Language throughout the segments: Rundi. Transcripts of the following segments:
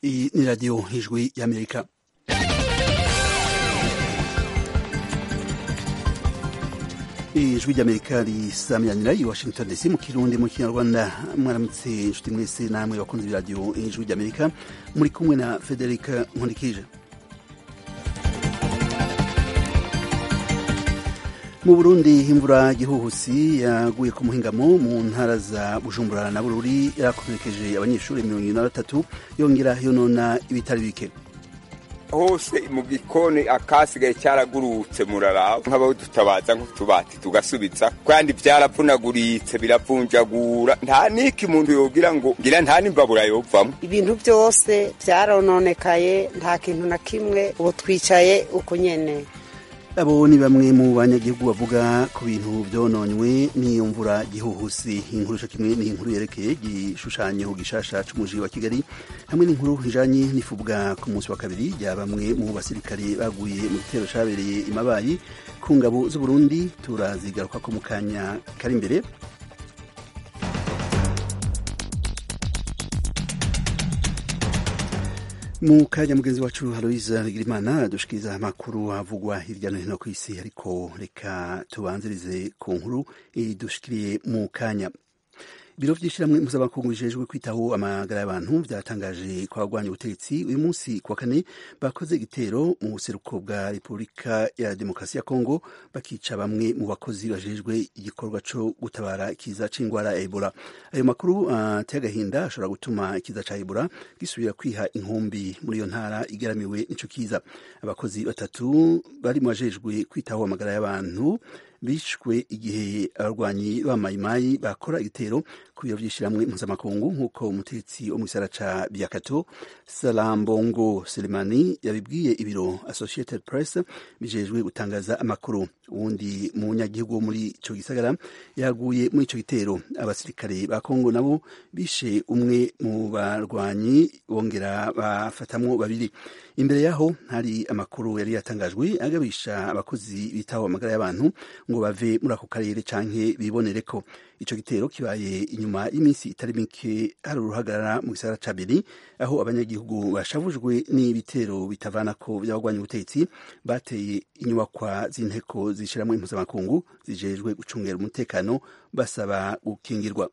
Iyi ni radiyo ijwi y'amerika ijwi ry'amerika risamyanira i washington dc mu kirundi mu kinyarwanda mwaramutse inshuti mwese namwe bakunze iradiyo ijwi ry'amerika muri kumwe na federica nkundikije mu burundi imvura gihuhusi yaguye ku muhingamo mu ntara za bujumbura na bururi yarakomerekeje abanyeshuri mirongo ine na batatu yongera yonona ibitari bike hose mu gikoni akasigaye cyaragurutse muraraba nk'abaho dutabaza nk'utubati tugasubiza kandi byaravunaguritse biravunjagura nta n'iki muntu yogira ngo ngira nta n'imbabura yovamo ibintu byose byarononekaye nta kintu na kimwe ubu twicaye uko nyene abo ni bamwe mu banyagihugu bavuga ku bintu byononywe n'iyo mvura gihuhusi inkuru co kimwe ni inkuru yerekeye igishushanyo gishasha c'umuji wa kigali hamwe n'inkuru ijanye n'ifubwa ku munsi wa kabiri rya bamwe mu basirikare baguye mu gitero cabereye imabayi ku ngabo z'uburundi turazigarukako mu kanya kari imbere mu kanya mugenzi wacu Aloise Bigirimana dushikiriza amakuru avugwa hirya no hino ku isi ariko reka tubanzirize ku nkuru idushikiriye mu kanya ibiro vy'ishirahamwe mpuzamakungu bijejwe kwitaho amagara y'abantu vyatangaje ko abagwanya ubutegetsi uyu munsi kuwa kane bakoze igitero mu buseruko bwa repubulika ya demokarasi ya kongo bakica bamwe mu bakozi bajejwe igikorwa co gutabara ikiza c'ingwara ya ebola ayo makuru ateye uh, agahinda ashobora gutuma ikiza ca ebola gisubira kwiha inkumbi muri iyo ntara igaramiwe n'ico kiza abakozi batatu bari mu bajejwe kwitaho amagara y'abantu bishwe igihe abarwanyi b'amayimayi bakora igitero ku biro vy'ishirahamwe mpuzamakungu nk'uko umutetsi wo mu gisara ca biakato salambongo selemani yabibwiye ibiro associated press bijejwe gutangaza amakuru uwundi munyagihugu wo muri ico gisagara yaguye muri ico gitero abasirikare ba kongo nabo bishe umwe mu barwanyi bongera bafatamwo babiri imbere yaho hari amakuru yari yatangajwe agabisha abakozi bitaho amagara y'abantu ngo bave muri ako karere canke bibonere ko ico gitero kibaye inyuma y'iminsi itari mike hari uruhagarara mu gisagara ca Beni aho abanyagihugu bashavujwe n'ibitero bitavanako vy'abagwanya ubutegetsi bateye inyubakwa z'inteko zishiramwe impuzamakungu zijejwe gucungera umutekano basaba gukingirwa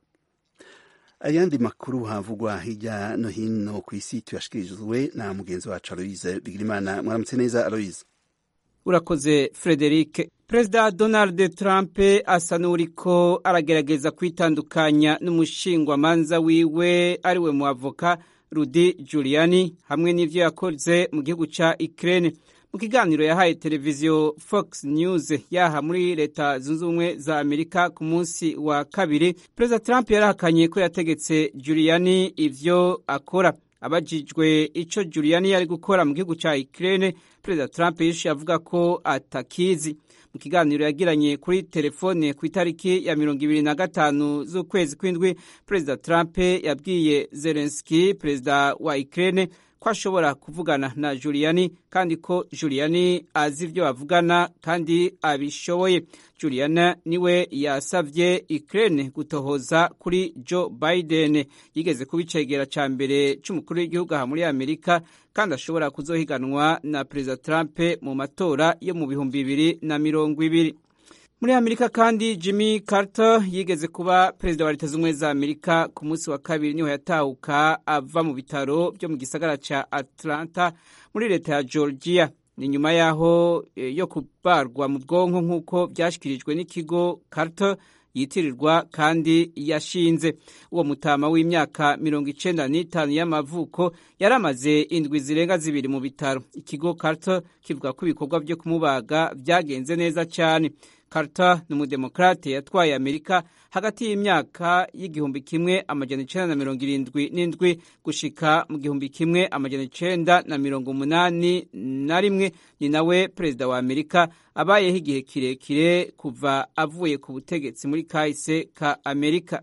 ayandi makuru havugwa hirya no hino ku isi tuyashikirijwe na mugenzi wacu Aloise Bigirimana mwaramutse neza Aloise urakoze Frederic perezida donald trump asa n'uriko aragerageza kwitandukanya n'umushingwamanza wiwe ariwe mu avoka rudi juliani hamwe n'ivyo yakoze mu gihugu ca ukraine mu kiganiro yahaye televiziyo fox news yaha muri leta zunze ubumwe za amerika ku munsi wa kabiri perezida trump yarahakanye ko yategetse juliani ivyo akora abajijwe ico juliani yari gukora mu gihugu ca ukraine perezida trump yishuye avuga ko atakizi mu kiganiro yagiranye kuri telefone ku itariki ya mirongo ibiri na gatanu z'ukwezi kw'indwi perezida trump yabwiye zelenski perezida wa ukraine ko ashobora kuvugana na juliani kandi ko juliani azi ibyo bavugana kandi abishoboye juliana niwe yasavye ukraine gutohoza kuri joe biden yigeze kuba icegera ca mbere c'umukuru w'igihugu aha muri amerika kandi ashobora kuzohiganwa na perezida trump mu matora yo mu bihumbi bibiri na mirongo ibiri muri amerika kandi jimmy carter yigeze kuba perezida wa leta z'ubumwe za amerika ku munsi wa kabiri niho yatahuka ava mu bitaro byo mu gisagara ca atlanta muri leta ya georgia ni nyuma yaho yo kubarwa mu bwonko nk'uko byashyikirijwe n'ikigo carter yitirirwa kandi yashinze uwo mutama w'imyaka mirongo icenda n'itanu y'amavuko yari amaze indwi zirenga zibiri mu bitaro ikigo carter kivuga ko ibikorwa byo kumubaga byagenze neza cyane Carter ni umudemokrate yatwaye Amerika hagati y'imyaka y'igihumbi kimwe amajana icenda na mirongo irindwi n'indwi gushika mu gihumbi kimwe amajana icenda na mirongo umunani na rimwe ni nawe perezida wa Amerika abayeho igihe kirekire kuva avuye ku butegetsi muri kahise ka Amerika.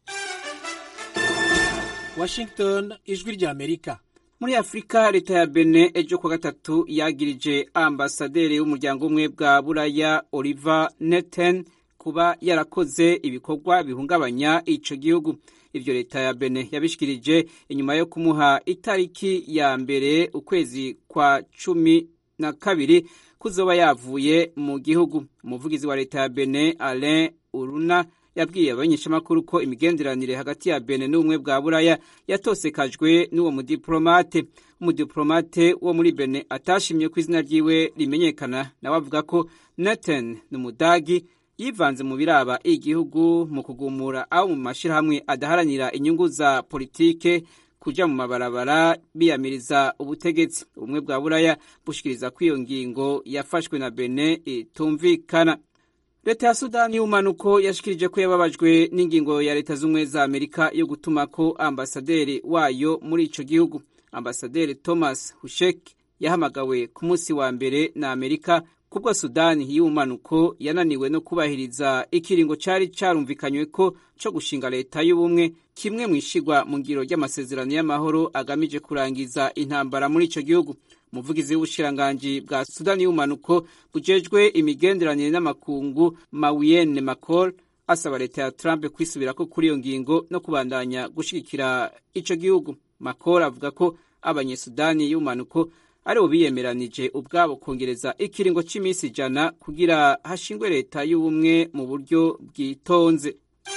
Washington, ijwi rya Amerika. muri afurika leta ya bene ejo kuwa gatatu yagirije ambasaderi w'umuryango umwe bwa buraya oliver neten kuba yarakoze ibikorwa bihungabanya ico gihugu ivyo leta ya Benin yabishikirije inyuma yo kumuha itariki ya mbere ukwezi kwa cumi na kabiri kuzoba yavuye mu gihugu umuvugizi wa leta ya Benin Alain Uruna yabwiye abanyeshamakuru ko imigenderanire hagati ya Benin n'ubumwe bwa Buraya yatosekajwe n'uwo mudiplomate umudiplomate wo muri Benin atashimye ko izina ryiwe rimenyekana nawe avuga ko Nathan n'umudagi yivanze mu biraba igihugu mu kugumura abo mu mashirahamwe adaharanira inyungu za politike kuja mu mabarabara biyamiriza ubutegetsi ubumwe bwa buraya bushikiriza ko iyo ngingo yafashwe na Benin itumvikana leta ya sudani y'umanuko yashikirije ko yababajwe n'ingingo ya leta z'ubumwe za amerika yo gutuma ko ambasaderi wayo muri ico gihugu ambasaderi thomas hushek yahamagawe ku munsi wa mbere na amerika kubwo sudani y'umanuko yananiwe no kubahiriza ikiringo cari carumvikanywe ko co gushinga leta y'ubumwe kimwe mu ishigwa mu ngiro ry'amasezerano y'amahoro agamije kurangiza intambara muri ico gihugu umuvugizi w'ubushiranganji bwa sudani y'umanuko bujejwe imigenderanire n'amakungu mawiyene macol asaba leta ya trump kwisubirako kuri iyo ngingo no kubandanya gushigikira ico gihugu macol avuga ko abanyesudani y'umanuko aribo biyemeranije ubwabo kongereza ikiringo cy'iminsi ijana kugira hashingwe leta y'ubumwe mu buryo bwitonze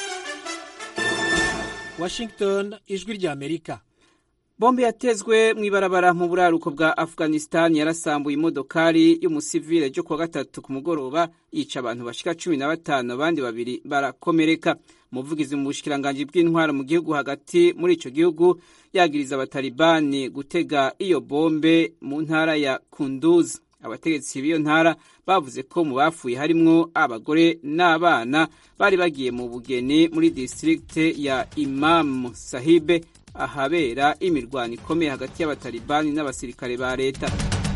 washington ijwi rya amerika bombe yatezwe mu ibarabara mu buraruko bwa afghanistan yarasambuye imodokari y'umusivile ryo kuwa gatatu ku mugoroba yica abantu bashika cumi na batanu abandi babiri barakomereka umuvugizi mu bushikiranganji bw'intwaro mu gihugu hagati muri ico gihugu yagiriza abatalibani gutega iyo bombe mu ntara ya kunduz abategetsi b'iyo ntara bavuze ko mu bapfuye harimwo abagore n'abana bari bagiye mu bugeni muri distrikte ya imam sahibe ahabera imirwano ikomeye hagati y'abatalibani n'abasirikare ba leta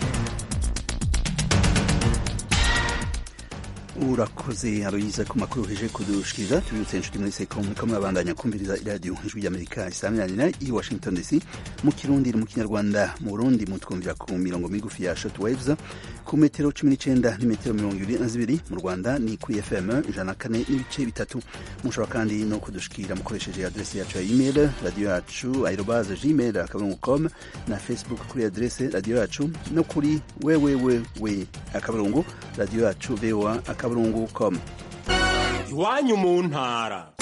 urakoze aroyiza ku makuru heje kudushikiriza tubibutse inshuti muri seko muriko murabandanya kumviriza iradiyo ijwi ry'amerika isaminanira i washington dc mu kirundi mu kinyarwanda mu burundi mutwumvira ku mirongo migufi ya short waves ku metero cumi n'icenda n'imetero mirongo ibiri na zibiri mu rwanda ni kuri fm ijana na kane n'ibice bitatu mushobora kandi no kudushikira mukoresheje adresi yacu ya email radiyo yacu aerobaze gmail akaburungu com na facebook kuri adrese radiyo yacu no kuri wewewewe akaburungu radiyo yacu voa akaburungu com iwanyu mu ntara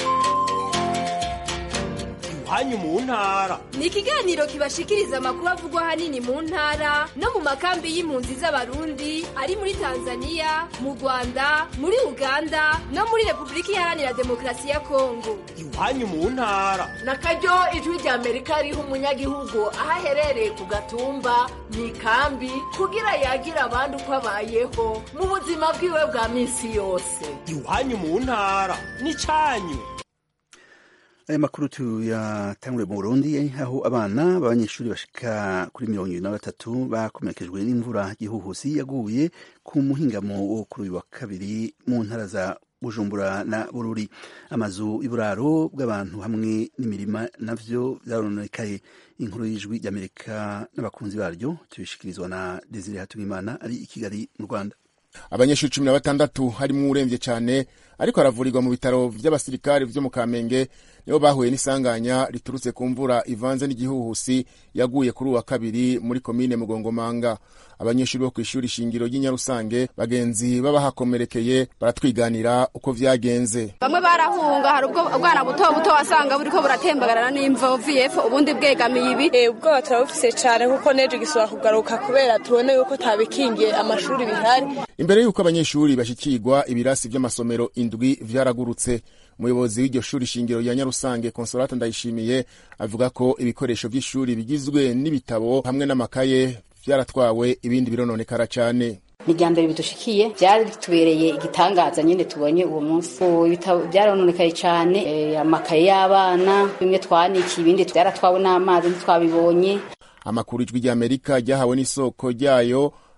iwanyu mu ntara ni ikiganiro kibashikiriza amakuru avugwa ahanini mu ntara no mu makambi y'impunzi z'abarundi ari muri tanzania mu rwanda muri uganda no muri repubulika iharanira demokarasi ya kongo iwanyu mu ntara na karyo ijwi rya amerika riha umunyagihugu aho aherereye ku gatumba mu ikambi kugira yagire abandi uko abayeho mu buzima bwiwe bwa minsi yose iwanyu mu ntara ni cyanyu aya makuru tuyatangure mu burundi aho abana b'abanyeshuri bashika kuri mirongo ibiri na batatu bakomerekejwe n'imvura gihuhusi yaguye ku muhingamo wo kuri uyu wa kabiri mu ntara za bujumbura na bururi amazu y'uburaro bw'abantu hamwe n'imirima navyo vyarononekaye inkuru y'ijwi ry'amerika n'abakunzi baryo tubishikirizwa na desire hatungimana ari i kigali mu rwanda abanyeshuri cumi na batandatu harimwo uremvye cane ariko aravurirwa mu bitaro vy'abasirikare vyo mu kamenge nibo bahuye n'isanganya riturutse ku mvura ivanze n'igihuhusi yaguye kuri uwa kabiri muri komine mugongomanga abanyeshuri bo kw'ishuri shingiro ry'inyarusange bagenzi b'abahakomerekeye baratwiganira uko vyagenze bamwe barahunga hari ubwo ubwana buto buto wasanga buriko buratembagarana n'imvovu yepfo ubundi bwegamiye ibi ubwoba turabufise cane kuko nejo gisubira kugaruka kubera tubone yuko tabikingiye amashuri bihari imbere y'uko abanyeshuri bashikirwa ibirasi vy'amasomero indwi vyaragurutse umuyobozi w'iryo shuri shingiro rya nyarusange consolata ndayishimiye avuga ko ibikoresho vy'ishuri bigizwe n'ibitabo hamwe n'amakaye vyaratwawe ibindi birononekara cane ni irya mbere bidushikiye byatubereye igitangaza nyine tubonye uwo munsi ibitabo byarononekaye cyane amakaye y'abana bimwe twanikiye ibindi byaratwawe n'amazi ntitwabibonye amakuru ijwi ry'amerika ryahawe n'isoko ryayo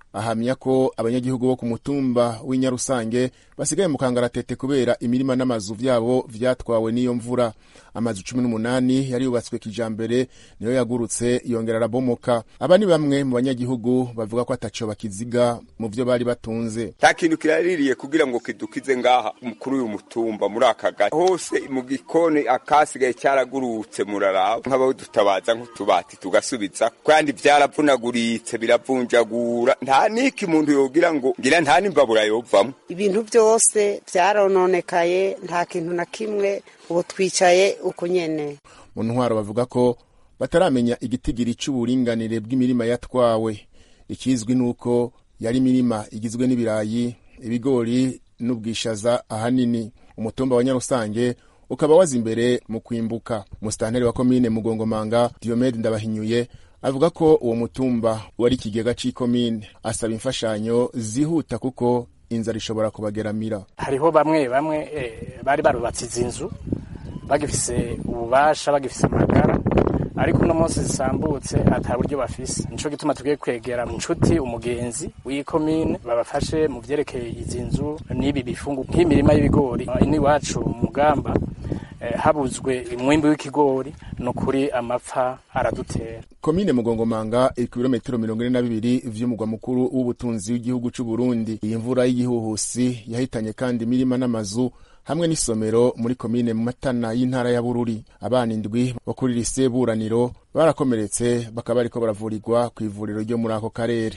ahamya ko abanyagihugu bo ku mutumba w'inyarusange basigaye mu kangaratete kubera imirima n'amazu vyabo vyatwawe n'iyo mvura amazu cumi n'umunani yari yubatswe kijambere niyo yagurutse yongera arabomoka aba ni bamwe mu banyagihugu bavuga ko ataco bakiziga mu vyo bari batunze nta kintu kiraririye kugira ngo kidukize ngaha kuri uyu mutumba muri aka gace hose mu gikoni akasigaye cyaragurutse muraraba nk'abaho dutabaza nk'utubati tugasubiza kandi byaravunaguritse biravunjagura nta niki muntu yogira ngo ngira nta n'imbabura yovamo ibintu byose byarononekaye nta kintu na kimwe ubu twicaye uko nyene mu ntwaro bavuga ko bataramenya igitigiri c'uburinganire bw'imirima yatwawe ikizwi nuko yari imirima igizwe n'ibirayi ibigori n'ubwishaza ahanini umutumba wa nyarusange ukaba waza imbere mu kwimbuka musitanteri wa komine mugongomanga diomede ndabahinyuye avuga ko uwo mutumba wari ikigega c'ikomine asaba imfashanyo zihuta kuko inzara ishobora kubageramira hariho bamwe bamwe eh, bari barubatse izi nzu bagifise ububasha bagifise amagara ariko uno munsi zisambutse ata buryo bafise nico gituma tugiye kwegera inshuti umugenzi w'ikomine babafashe mu vyerekeye izi nzu n'ibi bifungu nk'imirima y'ibigori ini wacu mugamba eh, habuzwe umwimbi w'ikigori nukuri amapfa aradutera komine mugongomanga iri ku birometero mirongo ine na bibiri vy'umugwa mukuru w'ubutunzi w'igihugu c'u Burundi iyi mvura y'igihuhusi yahitanye kandi imirima n'amazu hamwe n'isomero muri komine matana y'intara ya bururi abana indwi bo kuri lise buraniro barakomeretse bakaba bariko baravurirwa ku ivuriro ryo muri ako karere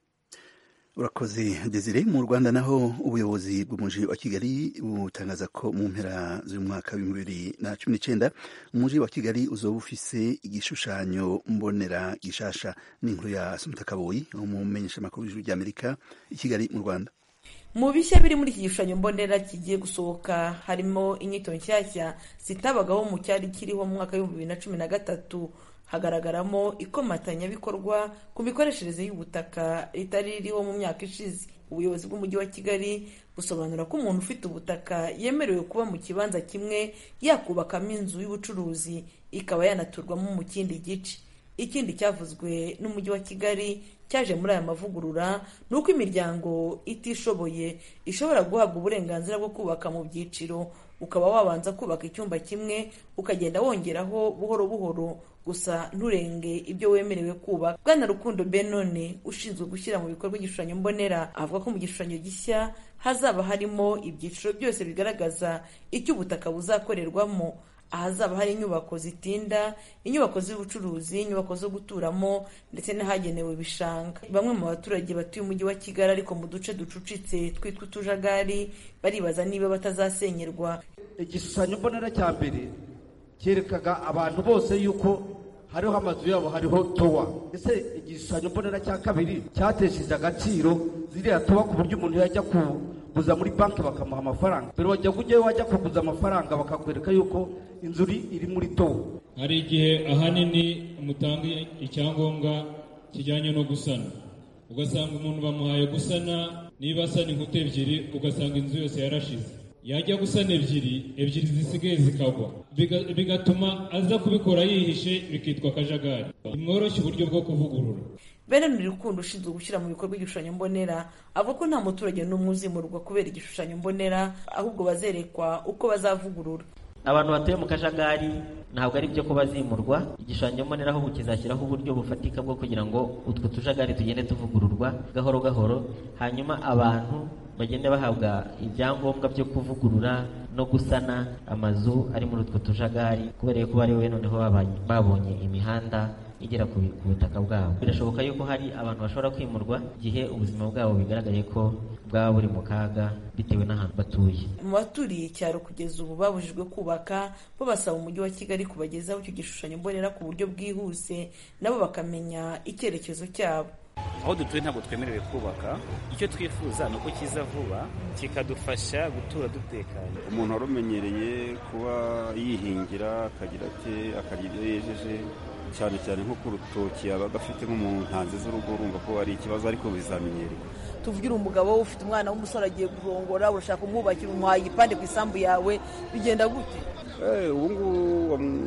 urakoze desire mu rwanda naho ubuyobozi bw'umuji wa kigali butangaza ko mu mpera z'umwaka w'ibihumbi bibiri na cumi n'icenda umuji wa kigali uzoba ufise igishushanyo mbonera gishasha n'inkuru ya sumita kaboyi umumenyeshamakuru w'ijuru ry'amerika i kigali mu rwanda mu bishya biri muri iki gishushanyo mbonera kigiye gusohoka harimo inyito nshyashya zitabagaho mu cyari kiriho mu mwaka w'ibihumbi bibiri na cumi na gatatu hagaragaramo ikomatanyabikorwa ku mikoreshereze y'ubutaka ritari ririho mu myaka ishize ubuyobozi bw'umujyi wa kigali busobanura ko umuntu ufite ubutaka yemerewe kuba mu kibanza kimwe yakubakamo inzu y'ubucuruzi ikaba yanaturwamo mu kindi gice ikindi cyavuzwe n'umujyi wa kigali cyaje muri aya mavugurura ni uko imiryango itishoboye ishobora guhabwa uburenganzira bwo kubaka mu byiciro ukaba wabanza kubaka icyumba kimwe ukagenda wongeraho buhoro buhoro gusa nturenge ibyo wemerewe kubaka bwana rukundo benone ushinzwe gushyira mu bikorwa igishushanyo mbonera avuga ko mu gishushanyo gishya hazaba harimo ibyiciro byose bigaragaza icyo ubutaka buzakorerwamo ahazaba hari inyubako zitinda inyubako z'ubucuruzi inyubako zo guturamo ndetse n'ahagenewe ibishanga bamwe mu baturage batuye umujyi wa kigali ariko mu duce ducucitse twitwa utujagari baribaza niba batazasenyerwa igishushanyo mbonera cya mbere cyerekaga abantu bose yuko hariho amazu yabo hariho towa ese igishushanyo mbonera cya kabiri cyatesheje agaciro ziriya towa ku buryo umuntu yajya kuguza muri banki bakamuha amafaranga mbere wajya ujyayo wajya kuguza amafaranga bakakwereka yuko inzu iri muri towa hari igihe ahanini mutanga icyangombwa kijyanye no gusana ugasanga umuntu bamuhaye gusana niba asana inkuta ebyiri ugasanga inzu yose yarashize yajya gusana ebyiri ebyiri zisigaye zikagwa bigatuma aza kubikora yihishe bikitwa akajagari nimworoshye uburyo bwo kuvugurura bene rukundo ushinzwe gushyira mu bikorwa igishushanyo mbonera avuga ko nta muturage n'umwe uzimurwa kubera igishushanyo mbonera ahubwo bazerekwa uko bazavugurura abantu batuye mu kajagari ntabwo ari byo ko bazimurwa igishushanyo mbonera ahubwo kizashyiraho uburyo bufatika bwo kugira ngo utwo tujagari tugende tuvugururwa gahoro gahoro hanyuma abantu bagende bahabwa ibyangombwa byo kuvugurura no gusana amazu ari muri utwo tujagari kubera ko bari we noneho babonye imihanda igera ku butaka bwabo birashoboka yuko hari abantu bashobora kwimurwa igihe ubuzima bwabo bigaragaye ko bwaba buri mu kaga bitewe n'ahantu batuye mu baturiye icyaro kugeza ubu babujijwe kubaka bo basaba umujyi wa kigali kubagezaho icyo gishushanyo mbonera ku buryo bwihuse nabo bakamenya icyerekezo cyabo aho dutuye ntabwo twemerewe kubaka icyo twifuza ni uko kiza vuba kikadufasha gutura dutekanye umuntu wari umenyereye kuba yihingira akagira ati akarya ibyo yejeje cyane cyane nko ku rutoki yabaga afite nko mu ntanzi z'urugo urumva ko ari ikibazo ariko bizamenyerwa tuvugira umugabo ufite umwana w'umusore agiye kurongora urashaka kumwubakira umuhaye igipande ku isambu yawe bigenda gute ubu ngubu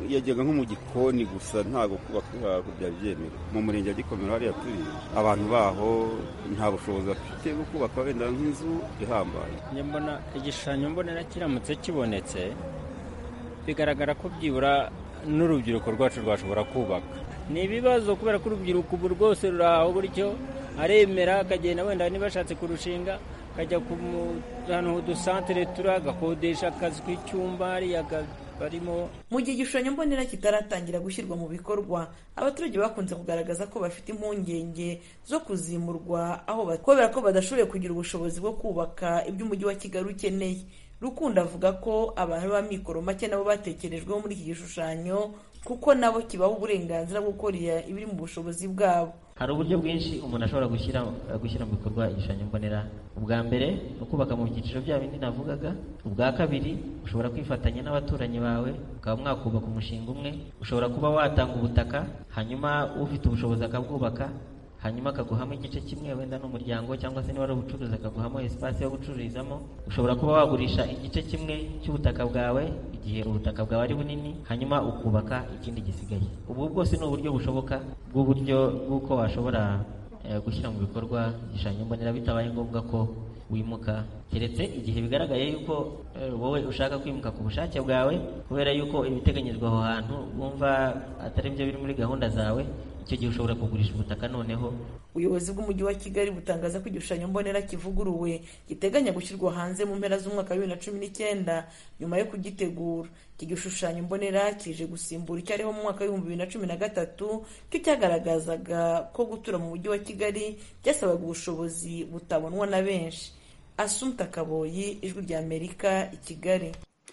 yajyaga nko mu gikoni gusa ntabwo kubaka byari byemewe mu murenge wa gikomero hariya turi abantu baho nta bushobozi bafite bwo kubaka wenda nk'inzu ihambaye mbona igishushanyo mbonera kiramutse kibonetse bigaragara ko byibura n'urubyiruko rwacu rwashobora kubaka ni ibibazo kubera ko urubyiruko ubu rwose ruri aho gutyo aremera akagenda wenda niba ashatse kurushinga akajya ku ahantu h'udusantere turi agakodesha akazi k'icyumba hariya barimo mu gihe igishushanyo mbonera kitaratangira gushyirwa mu bikorwa abaturage bakunze kugaragaza ko bafite impungenge zo kuzimurwa aho kubera ko badashoboye kugira ubushobozi bwo kubaka ibyo umujyi wa kigali ukeneye rukundo avuga ko abantu b'amikoro make nabo batekerejweho muri iki gishushanyo kuko nabo kibaha uburenganzira bwo gukora ibiri mu bushobozi bwabo hari uburyo bwinshi umuntu ashobora gushyira gushyira mu bikorwa igishushanyo mbonera ubwa mbere ni ukubaka mu byiciro bya bindi navugaga ubwa kabiri ushobora kwifatanya n'abaturanyi bawe ukaba mwakubaka umushinga umwe ushobora kuba watanga ubutaka hanyuma ufite ubushobozi akabwubaka hanyuma akaguhamo igice kimwe wenda n'umuryango cyangwa se niba ari ubucuruzi akaguhamo esipasi yo gucururizamo ushobora kuba wagurisha igice kimwe cy'ubutaka bwawe igihe ubutaka bwawe ari bunini hanyuma ukubaka ikindi gisigaye ubu bwose ni uburyo bushoboka bw'uburyo bw'uko washobora gushyira mu bikorwa igishushanyo mbonera bitabaye ngombwa ko wimuka keretse igihe bigaragaye yuko wowe ushaka kwimuka ku bushake bwawe kubera yuko ibiteganyijwe aho hantu wumva atari byo biri muri gahunda zawe icyo gihe ushobora kugurisha ubutaka noneho ubuyobozi bw'umujyi wa kigali butangaza ko igishushanyo mbonera kivuguruwe giteganya gushyirwa hanze mu mpera z'umwaka wa bibiri na cumi n'icyenda nyuma yo kugitegura iki gishushanyo mbonera kije gusimbura icyariho mu mwaka w'ibihumbi bibiri na cumi na gatatu cyo cyagaragazaga ko gutura mu mujyi wa kigali byasabaga ubushobozi butabonwa na benshi asumta kaboyi ijwi rya amerika i kigali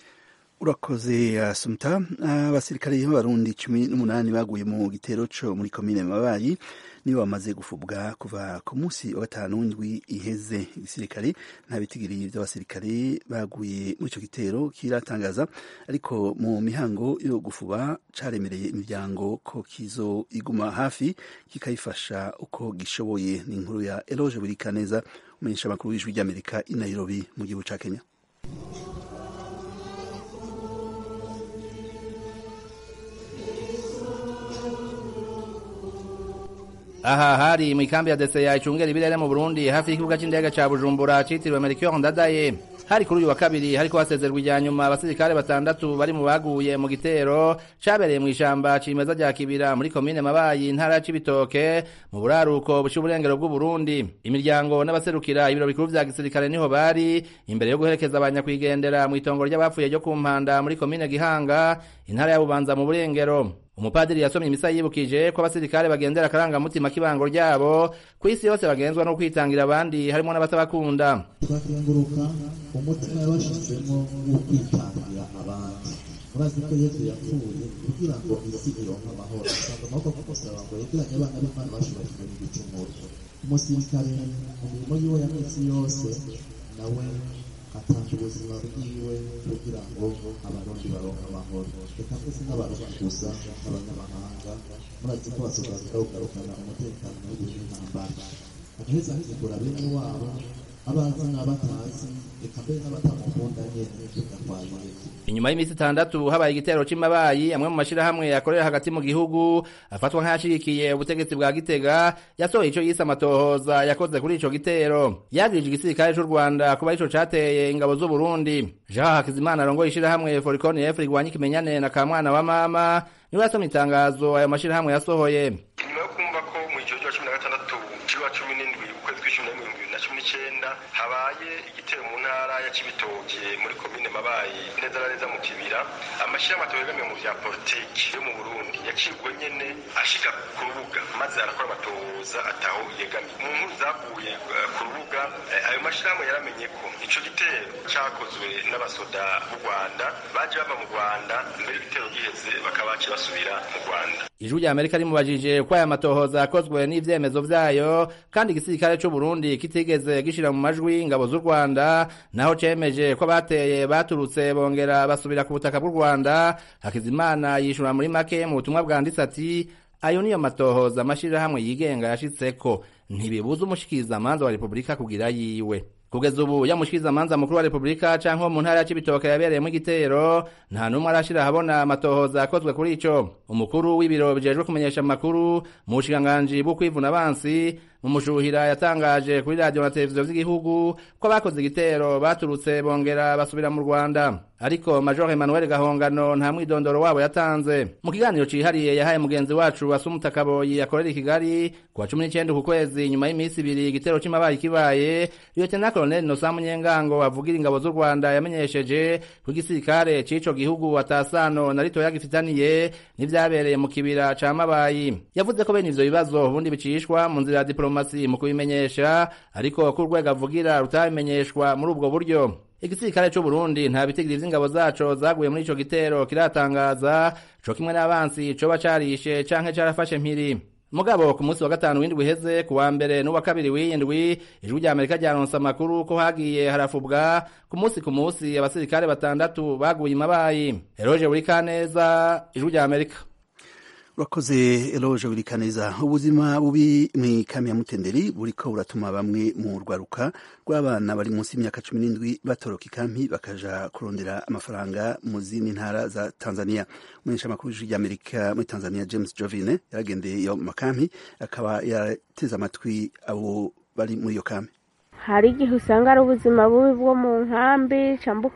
urakoze asumta abasirikare b'abarundi cumi n'umunani baguye mu gitero co muri komine mabayi nibo bamaze gufubwa kuva ku munsi wa gatanu w'indwi iheze igisirikare nta bitigiri by'abasirikare baguye muri ico gitero kiratangaza ariko mu mihango yo gufuba caremereye imiryango ko kizo iguma hafi kikayifasha uko gishoboye ni inkuru ya eloge burikaneza umumenyesha makuru w'ijwi ry'amerika i nairobi mu gihugu ca kenya aha hari mu ikambi ya deseya icungera ibirere mu burundi hafi y'ikibuga c'indege ca bujumbura citiriwe melchior ndadaye hari kuri uyu wa kabiri hariko hasezerwa ijya nyuma abasirikare batandatu bari mu baguye mu gitero cabereye mu ishamba cimeza rya kibira muri komine mabayi intara ya cibitoke mu buraruko buca uburengero bw'uburundi imiryango n'abaserukira ibiro bikuru vya gisirikare niho bari imbere yo guherekeza abanyakwigendera mu itongo ry'abapfuye ryo ku mpanda muri komine gihanga intara ya bubanza mu burengero umupadiri yasomye imisa yibukije ko abasirikare bagendera akarangamutima k'ibango ryabo ku isi yose bagenzwa no kwitangira abandi harimo n'abatabakunda turakenguruka umutima yabashizemo wo kwitangira abandi murazi ko yesu yapfuye kugira ngo isi ironke amahoro usanga amaboko kumusaba ngo yegeranye abana b'imana bashobora kumenya igicumuro umusirikare mu mirimo yiwe ya minsi yose nawe atanga ubuzima bwiwe kugira ngo abarundi baronke amahoro reka twese n'abarundi gusa n'abanyamahanga murazi ko basobanuka kugarukana umutekano w'igihugu n'intambara agaheza akigura bene wabo abazi n'abatazi reka mbere n'abatamukunda nyene tugatwaye inyuma y'iminsi itandatu habaye igitero c'amabayi amwe mu mashirahamwe yakorera hagati mu gihugu afatwa nk'ayashigikiye ubutegetsi bwa gitega yasohoye ico yise amatohoza yakoze kuri ico gitero yagirije igisirikare c'u rwanda kuba ico cateye ingabo z'uburundi jean hakizimana arongoye ishirahamwe forikoni efu rigwanya ikimenyane na kamwana wa mama niwe yasomye itangazo ayo mashirahamwe yasohoye nyuma yo kumva ko mu ijoro rya cumi na gatandatu cy'uwa cumi n'indwi ukwezi kw'icumi n'imwe ibihumbi bibiri na cumi n'icyenda habaye igitero mu ntara ya cibitoke muri komine mabayi neza na neza mu kibira amashyirahamwe atabegamiye mu vya politiki yo mu burundi yacibwe nyene ashika ku rubuga maze arakora amatohoza ataho yegamiye mu nkuru zaguye ku rubuga ayo mashyirahamwe yaramenye ko ico gitero cakozwe n'abasoda b'u rwanda baje bava mu rwanda mbere igitero giheze bakaba baciye basubira mu rwanda ijwi rya amerika rimubajije ko aya matohoza yakozwe n'ivyemezo vyayo kandi igisirikare c'u burundi kitigeze gishira mu majwi ingabo z'u rwanda naho cemeje ko bateye baturutse bongera basubira ku butaka bw'u rwanda hakizimana yishura muri make mu butumwa bwanditse ati ayo niyo matohoza amashirahamwe yigenga yashitseko ntibibuza umushikirizamanza wa repubulika kugira yiwe kugeza ubu yamushikiriza amanza mukuru wa repubulika canke wo mu ntara ya cibitoke yabereyemo igitero nta n'umwe arashira ahabona amatohoza akozwe kuri ico umukuru w'ibiro bijejwe kumenyesha amakuru mu bushikiranganji bwo kwivuna abansi mu mushuhira yatangaje kuri radiyo na televiziyo vy'igihugu ko abakoze igitero baturutse bongera basubira mu rwanda ariko major emmanuel gahongano nta mwidondoro wabo yatanze mu kiganiro cihariye yahaye mugenzi wacu asumuta kaboyi akorera i kigali ku wa cumi n'icenda ku kwezi nyuma y'iminsi ibiri igitero c'imabaye kibaye lieutenant colonel nosa munyengango avugira ingabo z'u rwanda yamenyesheje ko igisirikare c'ico gihugu atasano na ritoya gifitaniye n'ivyabereye mu kibira ca mabayi yavuze ko bene ivyo bibazo ubundi bicishwa mu nzira ya diplomasi mu kubimenyesha ariko ko urwego avugira rutabimenyeshwa muri ubwo buryo igisirikare c'u Burundi nta bitigiri vy'ingabo zaco zaguye muri ico gitero kiratangaza co kimwe n'abansi coba carishe canke carafashe mpiri mugabo ku munsi wa gatanu w'indwi uheze ku wa mbere n'uwa kabiri w'iyindwi ijwi rya amerika ryaronse amakuru ko hagiye harafubwa ku munsi ku munsi abasirikare batandatu baguye imabayi eroje buri kaneza ijwi rya amerika urakoze eloge wirikaneza ubuzima bubi mw'ikambi ya mutenderi buriko buratuma bamwe mu rwaruka rw'abana bari munsi y'imyaka cumi n'indwi batoroka ikampi bakaja kurondera amafaranga mu zindi ntara za tanzania umunyesha amakuru y'ijwi ry'amerika muri tanzania james jovine yaragendeye iyo makampi akaba yarateze amatwi abo bari muri iyo kampi hari igihe usanga ari ubuzima bubi bwo mu nkambi cyangwa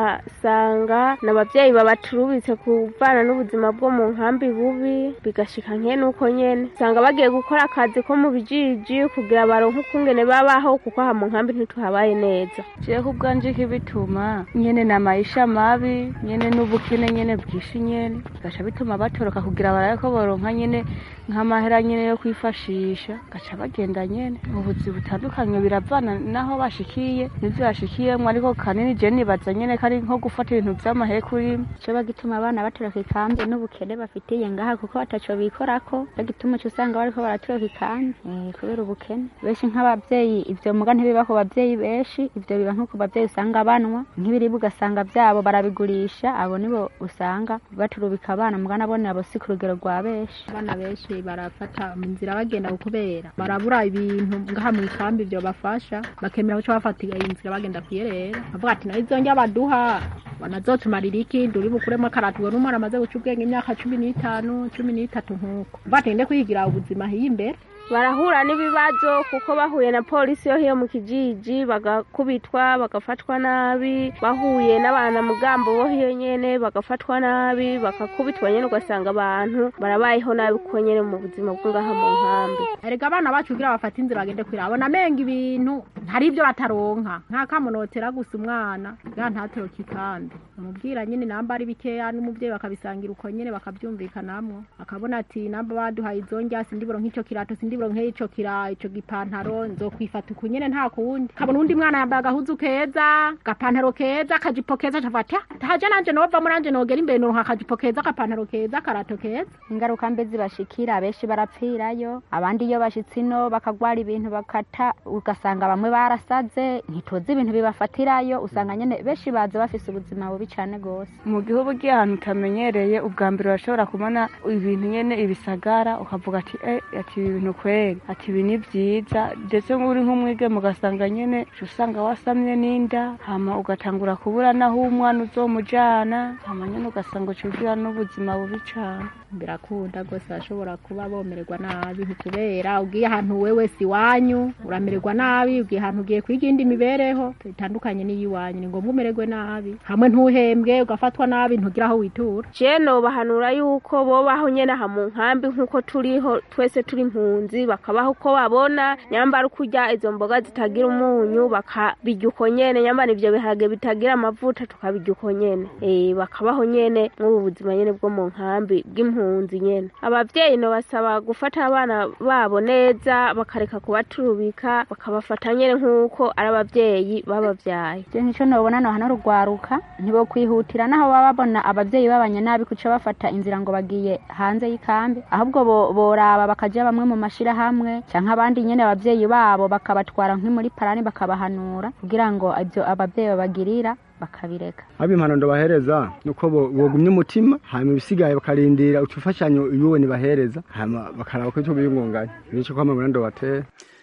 ugasanga ni ababyeyi babaturubitse kuvana n'ubuzima bwo mu nkambi bubi bigashika nke nuko nyene usanga bagiye gukora akazi ko mu bijiji kugira baronke ukungene babaho kuko aha mu nkambi ntituhabaye neza jewe ubwanje kibituma nyene na maisha mabi nyene n'ubukene nyene bwinshi nyene bigaca bituma batoroka kugira barabe ko boronka nyene nk'amahera nyene yo kwifashisha gaca bagenda nyene mu buzi butandukanye biravana naho bashikiye nivyo bashikiyemwo ariko kanini je nibaza nyene kari nko gufata ibintu vy'amahe kuri coba gituma abana batoroka ikambi n'ubukene bafitiye ngaha kuko bataco bikorako co gituma uca usanga bariko baratoroka ikambi kubera ubukene benshi nk'abavyeyi ivyo muga ntibiba ku bavyeyi benshi ivyo biba nko ku bavyeyi usanga banwa nk'ibiribwa ugasanga vyabo barabigurisha abo nibo usanga baturubika abana muga nabone abo si ku rugero rwa benshi abana benshi barafata mu nzira bagenda kubera barabura ibintu ngaha mu ikambi vyo bafasha bakemera kuca bafata inzira bagenda kuyerera bavuga ati nayo izongera baduha banazotumarira iki nduri bukuremo akaratu ubona umwana amaze guca ubwenge imyaka cumi n'itanu cumi n'itatu nk'uko uvuga ati ngende kwigira ubuzima hiye imbere barahura n'ibibazo kuko bahuye na polisi yo hiyo mu kijiji bagakubitwa bagafatwa nabi bahuye n'abanamugambo bo hiyo nyene bagafatwa nabi bakakubitwa nyene ugasanga abantu barabayeho nabi kuko nyene mu buzima bwo ngaha mu nkambi erega abana bacu kugira bafate inzira bagende kwira abona amenga ibintu hari ibyo bataronka nk'akamunotera gusa umwana ya ntatoroke ikandi umubwira nyene namba ari bikeya n'umuvyeyi bakabisangira uko nyene bakavyumvikanamwo akabona ati namba baduhaye izo ndya sindiburo nk'ico kirato sindi ndiburo nk'ico kira ico gipantaro nzokwifata uku nyene nta kundi kabona undi mwana yambaye agahuzu keza gapantaro keza akajipo keza cafata taje nanje novamo nanje nogera imbere noronka akajipo keza agapantaro keza akarato keza ingaruka mbe zibashikira abenshi barapfirayo abandi iyo bashitse ino bakagwara ibintu bakata ugasanga bamwe barasaze ntituzi ibintu bibafatirayo usanga nyene benshi baza bafise ubuzima bubi cane gose mu gihugu ugiye ahantu utamenyereye ubwa mbere urashobora kubona ibintu nyene ibisagara ukavuga ati eh ati ibi bintu kweri ati ibi ni vyiza ndetse uri nk'umwigeme ugasanga nyene usanga wasamye n'inda hama ugatangura kubura naho umwana uzomujana hama nyene ugasanga ucugira n'ubuzima bubi cane birakunda rwose bashobora kuba bomererwa nabi kubera ugiye ahantu wewe si iwanyu uramererwa nabi ugiye ahantu ugiye kwiga indi mibereho itandukanye n'iy'iwanyu ni ngombwa umererwe nabi hamwe ntuhembwe ugafatwa nabi ntugire aho witura je nobahanura yuko bobaho nyene aha mu nkambi nk'uko turiho twese turi impunzi bakabaho uko babona nyambara kurya izo mboga zitagira umunyu bakabirya uko nyene nyambara ivyo biharage bitagira amavuta tukabirya uko nyene eh bakabaho nyene nk'ubu buzima nyene bwo mu nkambi bw'impunzi nyene abavyeyi no basaba gufata abana babo neza bakareka kubaturubika bakabafata nyene nk'uko ari abavyeyi babavyaye je nico nobona no hano rugwaruka ntibo kwihutira naho baba babona abavyeyi babanye nabi kuca bafata inzira ngo bagiye hanze y'ikambi ahubwo boraba bakaja bamwe mu mashirahamwe canke abandi nyene abavyeyi babo bakabatwara nki muri parani bakabahanura kugira ngo ivyo abavyeyi babagirira bakabireka abo impanuro bahereza nuko bogumya umutima hanyuma ibisigaye bakarindira utufashanyo yuwe nibahereza hanyuma bakaraba ko icyo biyungunganya nico kwama burando batera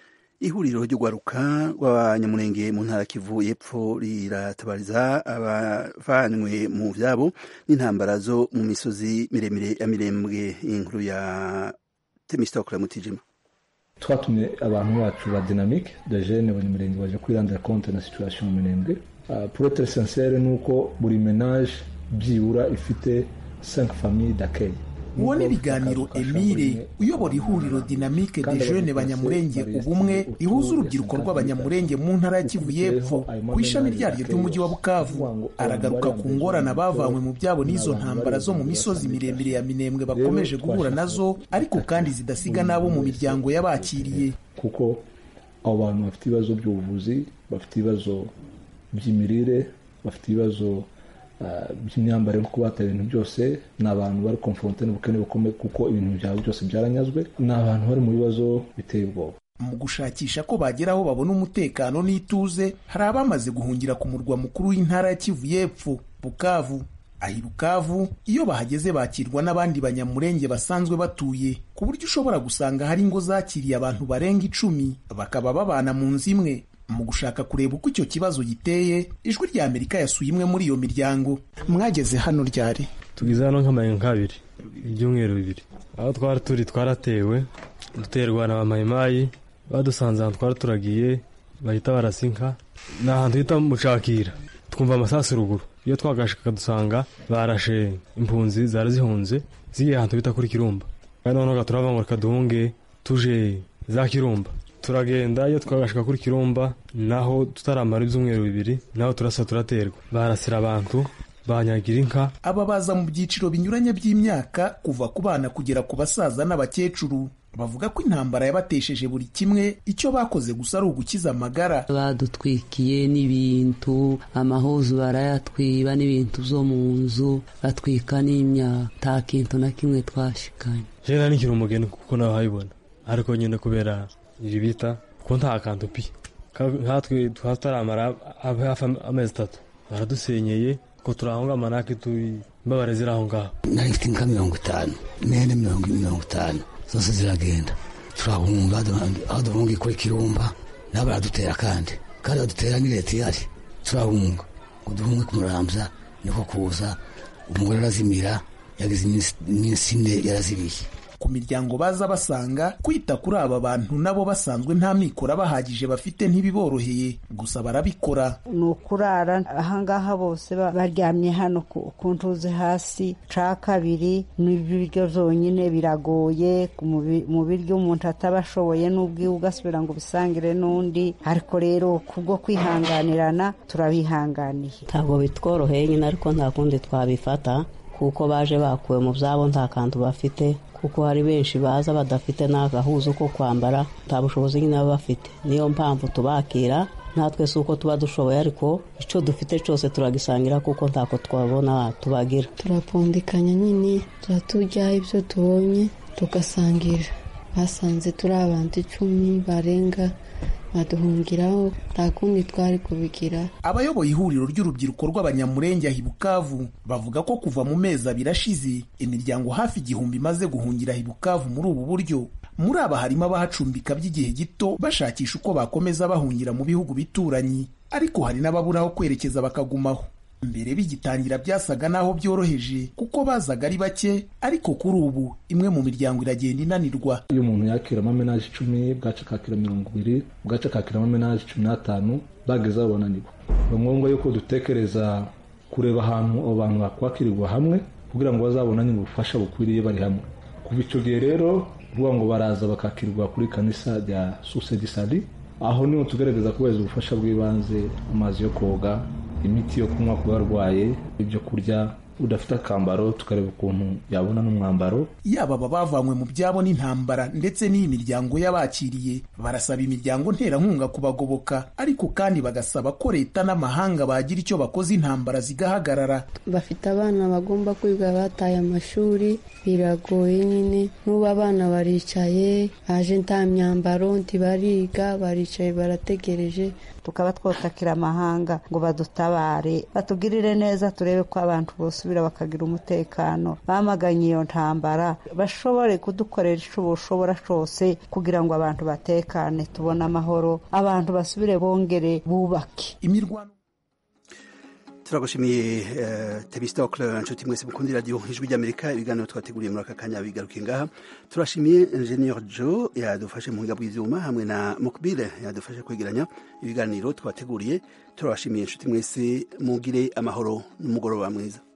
ihuriro ry'urwaruka rw'abanyamurenge mu ntara kivu y'epfo riratabariza abavanywe mu vyabo n'intambara zo mu misozi miremire ya mirembwe inkuru ya temistokle mutijima twatumye abantu bacu ba dynamique de jeune abanyamurenge baje kwirandira compte na situation mu mirembwe uh, pour être sincere nuko buri menage byibura ifite 5 familles d'accueil uwo ni ibiganiro emile uyobora ihuriro dinamike de jeune banyamurenge ubumwe rihuza urubyiruko rw'abanyamurenge mu ntara ya kivu y'epfo ku ishami ryaryo ry'umujyi wa bukavu aragaruka ku ngorane bavanywe mu byabo n'izo ntambara zo mu misozi miremire ya minembwe bakomeje guhura nazo ariko kandi zidasiga n'abo mu miryango y'abakiriye kuko abo bantu bafite ibibazo by'ubuvuzi bafite ibibazo by'imirire bafite ibibazo by'imyambarire kuko bataye ibintu byose ni abantu bari konfronte n'ubukene bukomeye kuko ibintu byabo byose byaranyazwe ni abantu bari mu bibazo biteye ubwoba mu gushakisha ko bagera aho babona umutekano n'ituze hari abamaze guhungira ku murwa mukuru w'intara ya kivu y'epfo bukavu ahi bukavu iyo bahageze bakirwa n'abandi banyamurenge basanzwe batuye ku buryo ushobora gusanga hari ingo zakiriye abantu barenga icumi bakaba babana mu nzu imwe mu gushaka kureba uko icyo kibazo giteye ijwi rya amerika yasuye imwe muri iyo miryango mwageze hano ryari tugize hano nk'amayenga nk'abiri ibyumweru bibiri aho twari turi twaratewe duterwa na bamayimayi badusanze ahantu twari turagiye bahita barasinka ni ahantu hita mucakira twumva amasasu ruguru iyo twagashika dusanga barashe impunzi zari zihunze zigiye ahantu bita kuri kirumba kandi noneho turava ngo reka duhunge tuje za kirumba turagenda iyo twagashika kuri kirumba naho tutaramara ibyumweru bibiri naho turasa turaterwa barasira abantu banyagira inka aba baza mu byiciro binyuranye by'imyaka kuva ku bana kugera ku basaza n'abakecuru bavuga ko intambara yabatesheje buri kimwe icyo bakoze gusa ari ugukiza amagara badutwikiye n'ibintu amahuzu barayatwiba n'ibintu byo mu nzu batwika n'imyaka nta kintu na kimwe twashikanye jena nikiri umugeni kuko nawe habibona ariko nyine kubera iri bita kuko nta kantu pi nkatwe tutaramara hafi amezi atatu baradusenyeye ko turahonga amanake turi imbabare ziri aho ngaho nari mfite inka mirongo itanu imyenda mirongo mirongo itanu zose ziragenda turahunga aho duhunga kuri kirumba nabo baradutera kandi kandi badutera ni leta ihari turahunga ngo duhunge kumurambya niko kuza umugore arazimira yagize iminsi ine yaraziriye ku miryango baza basanga kwita kuri aba bantu nabo basanzwe nta mikoro bahagije bafite ntibiboroheye gusa barabikora ni ukurara ahangaha bose baryamye hano ku ntuze hasi ca kabiri n'ibiryo byonyine biragoye mu biryo umuntu ataba ashoboye n'ubwiwe ugasubira ngo ubisangire n'undi ariko rero kubwo kwihanganirana turabihanganiye ntabwo bitworoheye nyine ariko nta kundi twabifata kuko baje bakuwe mu byabo nta kantu bafite kuko hari benshi baza badafite n'agahuzo ko kwambara nta bushobozi nyine baba bafite niyo mpamvu tubakira natwe si uko tuba dushoboye ariko icyo dufite cyose turagisangira kuko ntako twabona tubagira turapfundikanya nyine tuba turya ibyo tubonye tugasangira basanze turi abantu icumi barenga baduhungiraho nta kundi twari kubigira abayoboye ihuriro ry'urubyiruko rw'abanyamurenge ahi bukavu bavuga ko kuva mu mezi abiri ashize imiryango hafi igihumbi imaze guhungira ahi bukavu muri ubu buryo muri aba harimo abahacumbika by'igihe gito bashakisha uko bakomeza bahungira mu bihugu bituranyi ariko hari n'ababura aho kwerekeza bakagumaho mbere bigitangira byasaga n'aho byoroheje kuko bazaga ari bake ariko kuri ubu imwe mu miryango iragenda inanirwa iyo umuntu yakiramo amenaje icumi bwaca akakira mirongo ibiri bwaca akakiramo amenaje cumi n'atanu bageze aho bananirwa ni ngombwa yuko dutekereza kureba ahantu abo bantu bakwakirirwa hamwe kugira ngo bazabonane ubufasha bukwiriye bari hamwe kuva icyo gihe rero ruvuga ngo baraza bakakirwa kuri kanisa rya susedisari aho niho tugaragaza kubahiriza ubufasha bw'ibanze amazi yo koga imiti yo kunywa ku barwaye ibyo kurya udafite akambaro tukareba ukuntu yabona n'umwambaro yaba aba bavanywe mu byabo n'intambara ndetse n'iyi miryango y'abakiriye barasaba imiryango nterankunga kubagoboka ariko kandi bagasaba ko leta n'amahanga bagira icyo bakoze intambara zigahagarara bafite abana bagomba kwiga bataye amashuri biragoye nyine n'ubu abana baricaye baje nta myambaro ntibariga baricaye barategereje tukaba twotakira amahanga ngo badutabare batugirire neza turebe ko abantu bosubira bakagira umutekano bamaganye iyo ntambara bashobore kudukorera ico boshobora cose kugira ngo abantu batekane tubone amahoro abantu basubire bongere bubake imirwano turagushimiye uh, tebistokle nshuti mwese mukundi radio ijwi ry'amerika ibiganiro twateguriye muri aka kanya bigaruke ngaha turashimiye ingenieur jo yadufashe mu buhinga bw'ivyuma hamwe na mukbile yadufashe kwegeranya ibiganiro twateguriye turabashimiye nshuti mwese mugire amahoro n'umugoroba mwiza